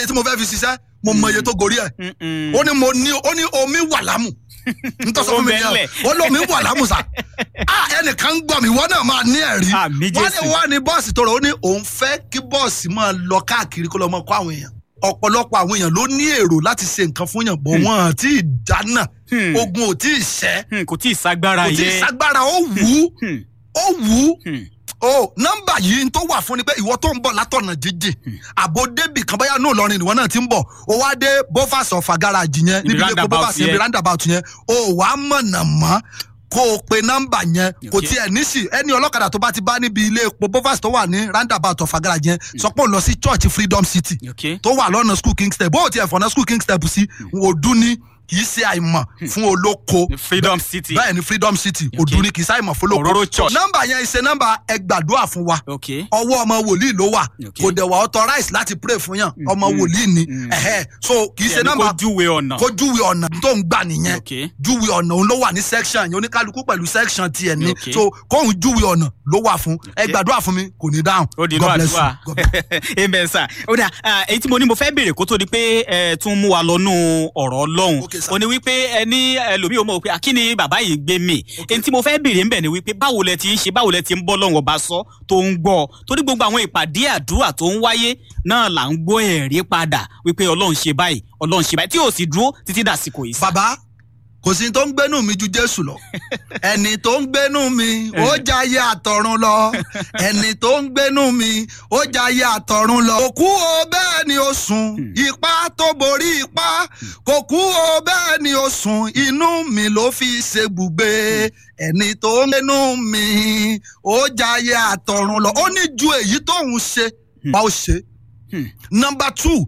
iye tí mo fẹ́ fi ṣiṣẹ́ mo mọ iye tó gorí ẹ̀ Mm-mm. ó ní mo ní ó ní omi wà lámù nítorí sọ fún mi Ó nìyẹn bẹ́ẹ̀ ó lómi wà lámù sá ah ẹnìkan ń gbọ́ mi wọ́n náà máa ní ẹ̀rí Àmì wọ́n ní Jésù. wọ́n ní bọ́ọ̀sì tó rọ̀ ó ní òun fẹ́ kí bọ́ọ̀sì máa lọ káàkiri kó lọ mọ kó àwọn èèyàn ọ̀pọ̀lọpọ̀ àwọn èèyàn ló ní èrò láti ṣe nǹkan fún yàn bọ̀ wọ́n àti ìdáná Hmm. ogun ò tí ì ṣẹ́ Hmm, kò tí ì sagbára kò tí ì yẹ. ságbára ó wù ú Hmm, ó wù ú hmm. o nọ́mbà yìí tó wà fún ni pé ìwọ tó ń bọ̀ látọ̀nà jíjìn àbò débì kan báyà ní Ìlọrin ìwọ náà ti ń bọ̀ o wá dé bovas ọ̀fà garage yẹn Ibi níbi ilé epo roundabout bovas yẹn yẹn. ibi roundabout yẹn o wà á mọ̀nà mọ́ kó o pe nọ́mbà yẹn kò Okay. tiẹ̀ níṣì ẹni ọlọ́kadà tó bá ti bá níbi ilé epo bovas tó wà ní roundabout ọ̀fà garage yẹn sọ pé ó lọ sí church freedom city Okay. tó wà lọ́nà school king step bó o tiẹ̀ fọ̀nà school king step sí òdu ni kì í ṣe àìmọ̀ fún olóko Freedom City. bẹ́ẹ̀ ni freedom city òdu ni kì í ṣe àìmọ̀ fún olóko Òróró church. nọ́mbà yẹn ṣe nọ́mbà ẹ gbàdúrà fún wa Okay. ọwọ́ ọmọ wòlíì ló wà Okay. kò dẹ̀ wà authorize láti pray fún yàn ọmọ wòlíì ni ẹ̀hẹ́ so kì í ṣe Ẹni nọ́mbà kó júwe ọ̀nà. kó júwe ọ̀nà tó ń gbà nìyẹn Okay. júwe ọ̀nà òun ló wà ní section yẹn oníkálukú pẹ̀lú section tiẹ̀ ni Okay. so kóhun júwe ọ̀nà ló wà fún ẹ gbàdúrà fún mi kò ní dáhùn ó di inú God bless you àdúrà God bless amen sir ó dà ah, èyí tí mo ní mo fẹ́ béèrè kó tó di pé ẹ tún mú wa lọ́nù ọ̀rọ̀ ọlọ́run Okay, sir. ó ní wípé ẹ ní ẹlòmíì ó mọ̀ pé akíní bàbá yìí gbé mi èyí tí mo fẹ́ béèrè ń bẹ̀ ni wípé báwo lẹ ti ń ṣe báwo lẹ ti ń bọ́ lọ́wọ́ ọba sọ tó ń gbọ́ torí gbogbo àwọn ìpàdé àdúrà tó ń wáyé náà là ń gbọ́ ẹ̀rí padà wípé ọlọ́run ṣe báyìí ọlọ́run ṣe báyìí tí ò sì dúró títí dàsìkò yìí sá. bàbá kò sí tó ń gbénú mi ju jésù lọ ẹni tó ń gbénú mi ó jayé àtọ̀run lọ ẹni tó ń gbénú mi ó jayé àtọ̀run lọ. kò kú o bẹ́ẹ̀ ni ó sùn ipá tó borí ipá kò kú o bẹ́ẹ̀ ni ó sùn inú mi ló fi ṣe bùgbé ẹni tó ń gbénú mi ó jayé àtọ̀run lọ. ó ní ju èyí tóun ṣe bá ó ṣe. Hmm. number two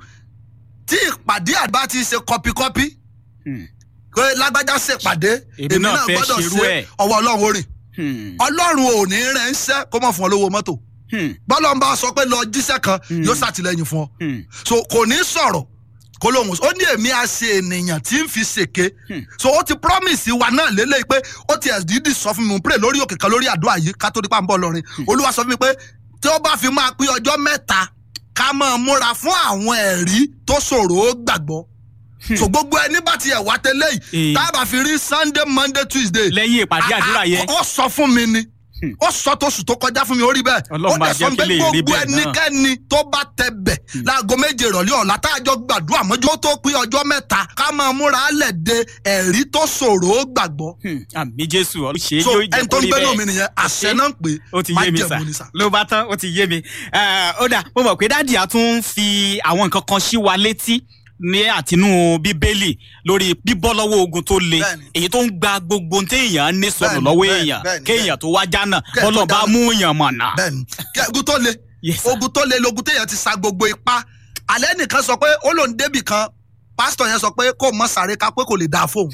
tí ìpàdé àgbà ti ṣe kọpikọpi Hmm. pé lágbájá ṣèpàdé Èmi náà fẹ́ ṣerú ẹ̀. ọwọ́ ọlọ́run orin Hmm. ọlọ́run ò ní rẹ̀ ń ṣẹ́ kó mọ̀ fún ọ lówó mọ́tò Hmm. bọ́lá ń bá sọ pé lọ jíṣẹ́ kan Hmm. yóò ṣàtìlẹ́yìn fún ọ Hmm. so kò ní sọ̀rọ̀ kó lóhùn ó ní èmi á ṣe ènìyàn tí ń fi ṣèké Hmm. so ó ti promise wa náà lélẹ́yìí pé ó ti ẹ̀dídì sọ fún mi mo pray lórí òkè kan lórí àdúrà yìí ká tó dípà ń bọ̀ lọ́rin olúwa sọ fún mi pé tí ó bá fi máa pín ọjọ́ mẹ́ta ká máa múra fún àwọn ẹ̀rí tó ṣòro ó gbàgbọ́ so gbogbo ẹni bá ti ẹ̀ wá tẹ́lẹ̀ yìí Eh. tá a bá fi rí sunday monday tuesday lẹ́yìn ìpàdé àdúrà yẹn ó sọ fún mi ni ó sọ tó sùn tó kọjá fún mi ó rí bẹ́ẹ̀ Ọlọ́run ó máa dẹ̀ jẹ́ sọ kí pé lè rí gbogbo bẹ́ẹ̀ náà. ẹnikẹ́ni tó bá tẹ bẹ̀ láago méje ìrọ̀lẹ́ ọ̀la tá a jọ gbàdúrà mọ́jú ó tó pín ọjọ́ mẹ́ta ká máa múra lẹ̀ de ẹ̀rí tó ṣòro ó gbàgbọ́ Hmm, àmì jésù ọ ṣe é so yóò jẹ ẹni tó kó ń rí gbénú bẹ́ẹ̀. mi nìyẹn àṣẹ náà ń pè ó ti yé mi sà májẹ̀mú ni sà. ló bá tán ó ti yé mi Eh, ó dà mo mọ̀ pé dáàdì á tún fi àwọn nǹkan kan sí wa létí ní àtinú bíbélì lórí bíbọ́ lọ́wọ́ ogun tó le Bẹ́ẹ̀ni. èyí tó ń gba gbogbo téèyàn ní sọnù Bẹ́ẹ̀ni, lọ́wọ́ bẹ́ẹ̀ni, èèyàn bẹ́ẹ̀ni, kéèyàn tó wá jánà Kẹ́ẹ̀ tó bọ́lọ̀ bá jánà. mú èèyàn mọ̀nà. bẹ́ẹ̀ni kí ogun tó le Yes, sir. ogun tó le logun téèyàn ti sa gbogbo ipá alẹ́ nìkan sọ pé ó lòun débì kan pásítọ̀ yẹn sọ pé kó mọ sàré ká pé kò lè dáa fóun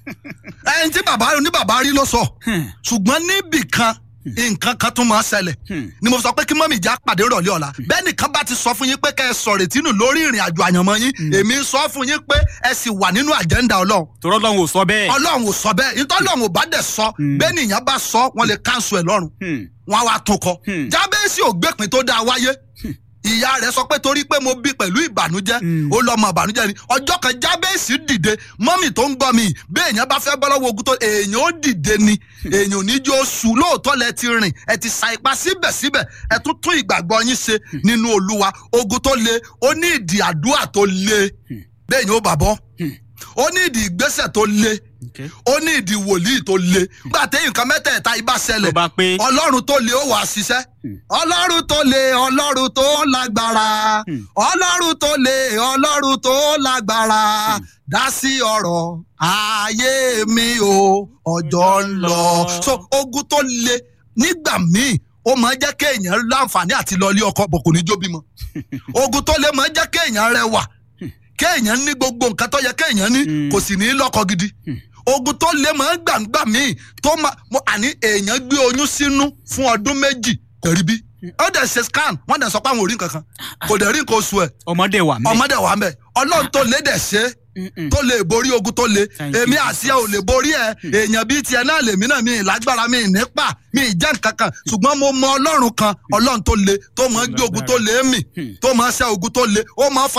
ẹni tí bàbá ní bàbá rí ló sọ Hmm, ṣùgbọ́n níbì kan nǹkan kan tún máa ṣẹlẹ̀ hmm, ni mo sọ pé kí mọ́mì já pàdé rọ̀lẹ́ ọ̀la bẹ́ẹ̀ nìkan bá ti sọ fún yín pé kẹ́ ẹ sọ̀rọ̀ ìtínú lórí ìrìn àjò àyànmọ́ yín èmi ń sọ fún yín pé ẹ sì wà nínú àjẹ́ńdà ọlọ́run torọ́ lọ́hùn ò sọ bẹ́ẹ̀. ọlọ́run ò sọ bẹ́ẹ̀ nítorí ọlọ́run ò bá dẹ̀ sọ bẹ́ẹ̀ nìyẹn bá sọ wọ́n lè káńsù ẹ̀ lọ́rùn Hmm, wọn á wá tún kọ Hmm. jábẹ́sì ò gbẹ̀pin tó dáa wáyé ìyá rẹ̀ sọ pé torí pé mo bí pẹ̀lú ìbànújẹ́ Hmm. ó lọ́mọ ìbànújẹ́ ni ọjọ́ kan jábẹ́sì dìde mọ́mì tó ń gbọ́ mi bí èèyàn bá fẹ́ bọ́ lọ́wọ́ ogun tó èèyàn ó dìde ni èèyàn ò ní jó oṣù lóòótọ́ lẹ ti rìn ẹ ti sa ipá síbẹ̀síbẹ̀ ẹ tún tún ìgbàgbọ́ yín ṣe nínú olúwa ogun tó le ó ní ìdí àdúrà tó le bẹ́ẹ̀ ni ó bàbọ́ ó ní ìdí ìgbésẹ̀ tó le okay. ó ní ìdí wòlíì tó le gbà téyìn nǹkan mẹ́tẹ̀ẹ̀ta ibà ṣẹlẹ̀ tó bá pé ọlọ́run tó le ó wàá ṣiṣẹ́ ọlọ́run tó le ọlọ́run tó lágbára ọlọ́run tó le ọlọ́run tó lágbára dá sí ọ̀rọ̀ ayé mi o ọjọ́ ń lọ. so ogun tó le nígbà míì ó máa ń jẹ́ kéèyàn láǹfààní àti lọ ilé ọkọ bọ̀ kò ní jó bímọ ogun tó le máa ń jẹ́ kéèyàn rẹwà kéèyàn ní gbogbo nǹkan tó yẹ kéèyàn ní Mm. kò sì ní lọ́kọ gidi ogun tó lé máa ń gbàǹgbà míì tó máa mo àní èèyàn gbé oyún sínú fún ọdún méjì kò rí bí ó dẹ̀ ṣe scan wọ́n dẹ̀ sọ pé àwọn ò rí nǹkan kan kò dẹ̀ rí nǹkan oṣù ẹ̀ ọmọdé wà mí. ọmọdé wà mẹ́ ọlọ́run tó lé dẹ̀ ṣe Mm-mm. tó lè borí ogun tó le Thank you, èmi Jesus. àti ẹ ò lè borí ẹ èèyàn bíi tiẹ̀ náà lèmi náà mi ì lágbára mi ì nípa mi ì jẹ́ nǹkan kan ṣùgbọ́n mo mọ ọlọ́run kan ọlọ́run tó le tó mọ gbé ogun tó le mì tó mọ ṣẹ́ ogun tó le ó mọ fa